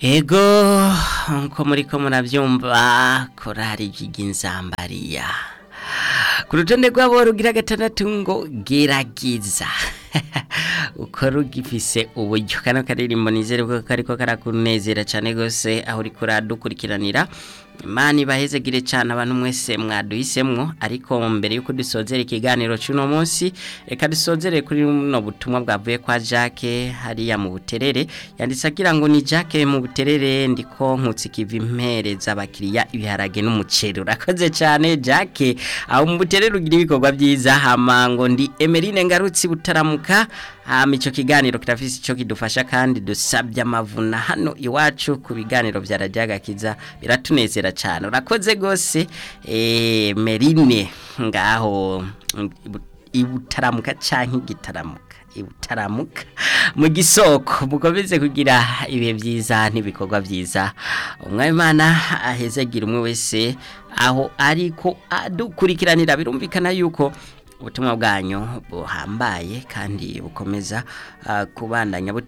Ego nko muriko muravyumva korari ry'inzambariya ku rutonde rw'abo rugira gatandatu ngo geragiza uko rugifise uburyo kano karirimbo nizere ko kariko karakunezera cyane gose aho uriko uradukurikiranira Imana ibahezegire cyane abantu mwese mwaduhisemwo ariko mbere yuko dusozera ikiganiro cy'uno munsi reka dusozere kuri no butumwa bwavuye kwa Jacques hariya mu buterere yanditse agira ngo ni Jacques mu buterere ndiko nkutse kivi impereza abakiriya ibiharage n'umuceri urakoze cyane Jacques aho mu buterere ugira ibikorwa byiza hama ngo ndi Emeline ngarutsi butaramuka hama ico kiganiro kirafise ico kidufasha kandi dusabye amavuna hano iwacu ku biganiro vya radiagakiza biratunezera cyane urakoze gose eh Merine ngaho ibutaramuka canke igitaramuka ibutaramuka mu gisoko mukomeze kugira ibihe byiza n'ibikorwa byiza umwimana ahezagira umwe wese aho ariko adukurikiranira birumvikana yuko ubutumwa bwanyu buhambaye kandi bukomeza kubandanya